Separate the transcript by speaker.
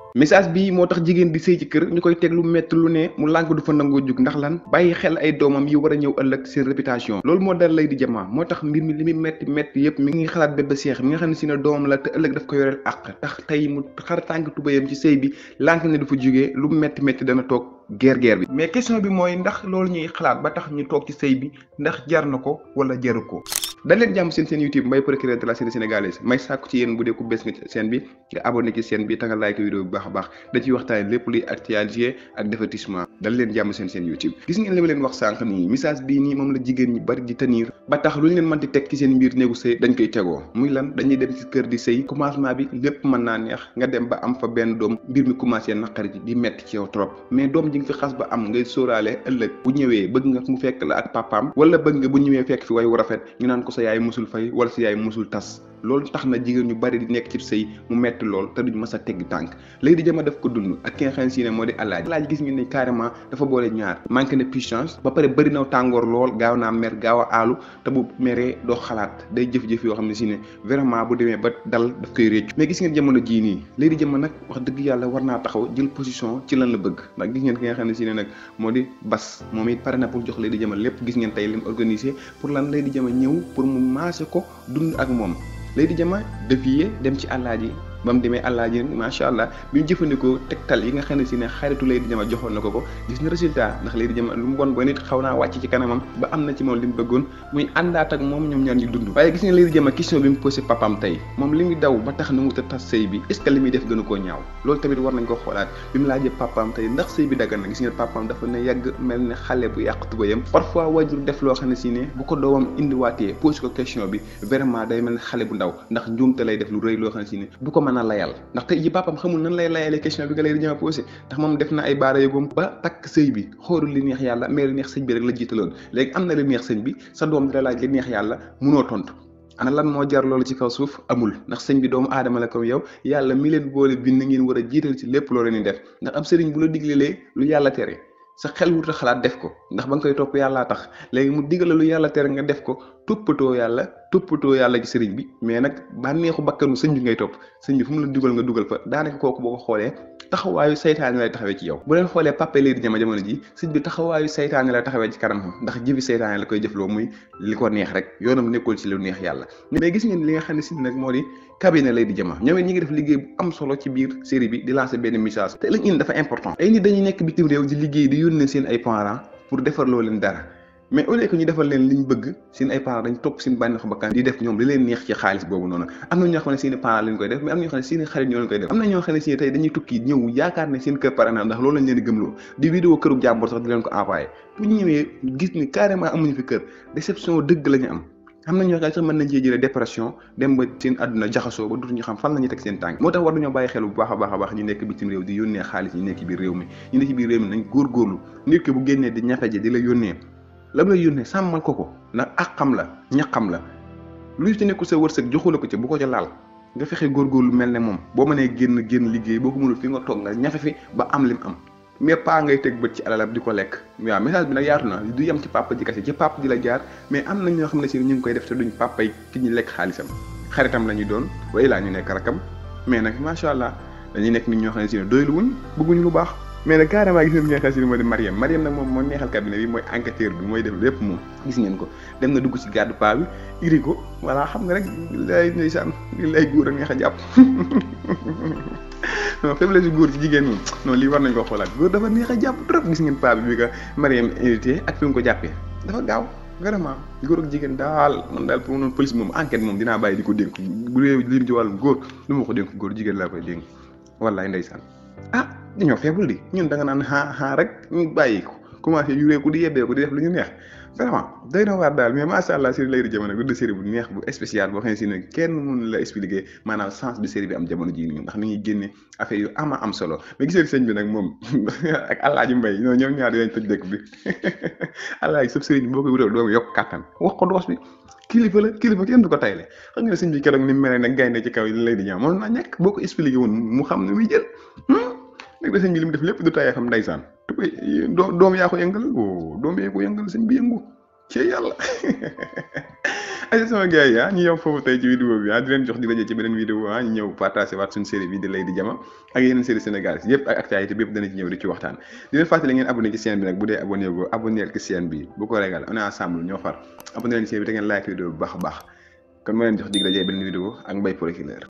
Speaker 1: message bi moo tax jigéen di sëy ci kër ñu koy teg lu metti lu ne mu lànk du fa nangoo jug ndax lan bàyyi xel ay doomam yi war a ñëw ëllëg seen réputation loolu moo dal lay di jamaa moo tax mbir mi li muy metti metti yëpp mi ngi xalaat bébé Cheikh mi nga xam ne si ne doomam la te ëllëg daf ko yoreel àq tax tey mu xar tànk tubayam ci sëy bi lànk ne du fa jugee lu metti metti dana toog guerre guerre bi mais question bi mooy ndax loolu ñuy xalaat ba tax ñu toog ci sëy bi ndax jar na ko wala jaru ko dañ leen jàmm seen seen YouTube Mbaye procureur de la série sénégalaise may sàkku ci yéen bu dee ku bees nga seen bi nga abonné ci seen bi ta nga like vidéo bu baax a baax da ciy waxtaane lépp luy actualité ak divertissement dañ leen jàmm seen seen YouTube gis ngeen li ma leen wax sànq nii message bii nii moom la jigéen ñi bari di tenir ba tax lu ñu leen mën di teg ci seen mbir néegu sëy dañ koy tegoo muy lan dañuy dem ci kër di sëy commencement bi lépp mën naa neex nga dem ba am fa benn doom mbir mi commencé naqari di metti ci yow trop mais doom ji nga fi xas ba am ngay sóoraale ëllëg bu ñëwee bëgg nga mu fekk la ak papaam wala bëgg nga bu ñëwee fekk fi way wu rafet ñu naan ko sa yaay musul fay wala sa yaay musul tas loolu tax na jigéen ñu bari di nekk ci sëy mu metti lool te duñ mës a tegg tànk léegi di jëma def ko dund ak ki nga xam ne si ne moo di alaaji alaaji gis ngeen ne carrément dafa boole ñaar manqué na puissance ba pare bëri na tàngoor lool gaaw naa mer gaaw a aalu te bu meree doo xalaat day jëf-jëf yoo xam ne si ne vraiment bu demee ba dal daf koy réccu mais gis ngeen jamono jii nii léegi di jëma nag wax dëgg yàlla war naa taxaw jël position ci lan la bëgg ndax gis ngeen ki nga xam ne si ne nag moo di bas moom it pare na pour jox léegi di jëma lépp gis ngeen tey li mu organisé pour lan léegi di jëma ñëw pour mu maase ko dund ak moom léegi di jëma dévier dem ci àllaaji ba mu demee àllaaji macha allah bi mu jëfandikoo tegtal yi nga xam ne si ne xaritu lay di jama joxoon na ko ko gis na résultat ndax lay di jama lu mu bon ba nit xaw naa wàcc ci kanamam ba am na ci moom li mu bëggoon muy àndaat ak moom ñoom ñaar ñu dund waaye gis nga lay di jama question bi mu posé papam tey moom li muy daw ba tax na mu ta tas sëy bi est ce que li muy def gënu koo ñaaw loolu tamit war nañ ko xoolaat bi mu laajee papam tey ndax sëy bi daggan na gis nga papam dafa ne yàgg mel ne xale bu yàq tubayam parfois wajur def loo xam ne si ne bu ko doomam indiwaatee posé ko question bi vraiment day mel ne xale bu ndaw ndax njuumte lay def lu rëy loo xam ne si ne du ko mën a layal ndax tey ji papam xamul nan lay layalee question bi nga lay di jëma posé ndax moom def na ay baara yëgoom ba takk sëy bi xoolul li neex yàlla mais li neex sëñ bi rek la jiitaloon léegi am na li neex sëñ bi sa doom di la laaj li neex yàlla munoo tontu ana lan moo jar loolu ci kaw suuf amul ndax sëñ bi doomu aadama la comme yow yàlla mi leen boole bind ngeen war a jiital ci lépp loo leen di def ndax am sëriñ bu la diglelee lu yàlla tere sa xel wut a xalaat def ko ndax ba nga koy topp yàllaa tax léegi mu digale lu yàlla tere nga def ko toppatoo yàlla toppatoo yàlla ci sëriñ bi mais nag bànneexu bakkanu sëñ bi ngay topp sëñ bi fu mu la dugal nga dugal fa daanaka kooku boo ko xoolee taxawaayu saytaane lay taxawee ci yow bu leen xoolee pape lay di jama jamono ji sëñ bi taxawaayu saytaane lay taxawee ci kanamam ndax jëfi saytaane la koy jëfloo muy li ko neex rek yoonam nekkul ci lu neex yàlla mais gis ngeen li nga xam ne si nag moo di cabinet lay di jama ñoom it ñi ngi def liggéey bu am solo ci biir série bi di lancer benn message te lañ indi dafa important ay nit dañuy nekk bitim réew di liggéey di yónnee seen ay parents pour defarloo leen dara mais au lieu que ñu defal leen liñ bëgg seen ay parents dañ topp seen bànneexu bakkan di def ñoom li leen neex ci xaalis boobu noonu am na ñoo xam ne seen parents lañ koy def mais am na ñoo xam ne seen xarit ñoo leen koy def am na ñoo xam ne si tey dañuy tukki ñëw yaakaar ne seen kër pare na ndax loolu lañ leen di gëmloo di vidéo këru jàmbur sax di leen ko envoyé bu ñu ñëwee gis ni carrément amuñu fi kër déception dëgg la ñu am am na ñoo xam ne sax mën nañ cee jëlee dépression dem ba seen àdduna jaxasoo ba dutuñu xam fan la ñuy teg seen tànk moo tax war nañoo bàyyi xel bu baax a baax a baax ñu nekk bitim réew di yónnee xaalis ñu nekk biir réew mi ñu nekk biir réew mi nañ góorgóorlu nit ki bu génnee di ñafe ji di la yónnee la lay yónnee sàmmal ko ko ndax àqam la ñaqam la luy ci nekkul sa wërsëg joxu la ko ci bu ko ca laal nga fexe góorgóorlu mel ne moom boo mënee génn génn liggéey boo ko mënul fi nga toog nga ñafe fi ba am lim am mais pas ngay teg bët ci alalam di ko lekk waaw message bi nag yaatu na du yem ci papa ji kese ci papa ji la jaar mais am na ñoo xam ne si ñu ngi koy def te duñ papa yi ki ñu lekk xaalisam xaritam la ñuy doon way laa ñu nekk rakam mais nag macha allah dañuy nekk nit ñoo xam ne si ne doylu wuñ bëgguñu lu baax mais nag carrément gis ngeen bi nga xam si ne moo di Mariam Mariam nag moom moo neexal cabinet bi mooy enquêteur bi mooy def lépp moom gis ngeen ko dem na dugg ci gàddu paa bi iri ko voilà xam nga rek lay ndeysaan lay góor a neex a jàpp non faiblesse góor ci jigéen moom non lii war nañ ko xoolaat góor dafa neex a jàpp trop gis ngeen paa bi bi ko Mariam invité ak fi mu ko jàppee dafa gaaw vraiment góor ak jigéen daal man daal pour noonu police moom enquête moom dinaa bàyyi di ko dénk bu dee lim ci wàllum góor du ma ko dénk góor jigéen laa koy dénk wallaay ndeysaan ah dañoo feebul di ñun da nga naan xaa xaa rek ñu bàyyi ko commencé yureeku di yebbeeku di def lu ñu neex vraiment doy na waar daal mais macha allah série lay di jamono bi de série bu neex bu spécial boo xam ne si ne kenn mënu la expliquer maanaam sens bi série bi am jamono jii nii ndax ni ñuy génne affaire yu ama am solo mais gisee sëñ bi nag moom ak Alaaji Mbay ñoo ñoom ñaar dinañ toj dëkk bi Alaaji sëb sëriñ bi boo koy wutal doomu yokk kàttan wax ko doos bi kilifa la kilifa kenn du ko tayle xam nga ne sëñ bi keroog ni mu mel nag gaynde ci kaw yi lay di ñaaw moom naa ñàkk boo ko expliqué woon mu xam ne muy jël nag da sëñ bi li mu def lépp du tayee xam ndeysaan doom yaa ko yëngal o doom yaa ko yëngal sëñ bi yëngu ci yàlla ay sama gars yi ah ñu yem foofu tey ci vidéo bi ah di leen jox di daje ci beneen vidéo ah ñu ñëw partagé waat suñu série bi di Lay di Jama ak yeneen série Sénégal yëpp ak actualité bi yëpp dana ci ñëw di ci waxtaan di leen fàttali ngeen abonné ci chaîne bi nag bu dee abonné go abonné ci chaîne bi bu ko régal on est ensemble ñoo far abonné leen ci chaîne bi te ngeen like vidéo bu baax a baax kon ma leen jox dig daje beneen vidéo ak Mbaye Procureur